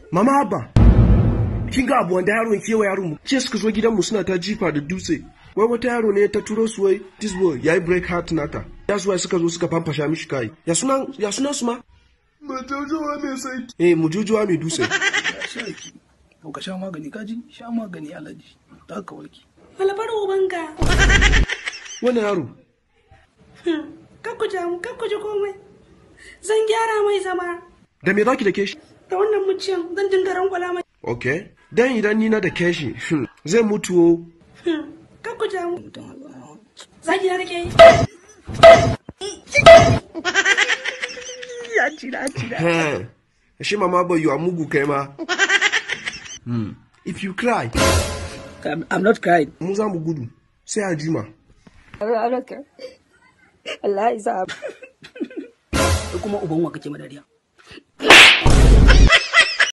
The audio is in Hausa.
mama abba kin ga abu wanda yaron kewa yaron mu ce suka zo gidan mu suna ta jifa da dutse wai wata yaro ne ta turo su wai this boy yayi break heart nata ya suwa suka zo suka famfasha mishi kai ya sunan ya sunan su ma mujujuwa mai sai eh mujujuwa mai dutse sarki to ka sha magani kaji sha magani alaji ta ka warke Malabar ubanka. wannan yaro Kakku jamu, kakku ji komai. Zan gyara mai zama. da me zaki da ke shi Da wannan muciyan zan dinga rangwala mai. okay dan idan ni na da ke shi zai mutu o Kakku jamu. Zaki na nake yi. Ya ci da ci da. Eh, shi mama boy you are mugu kai ma Hmm. if you cry I'm, I'm not crying mu za mu gudu sai a jima Allah ya sa. kuma uban wa kake madariya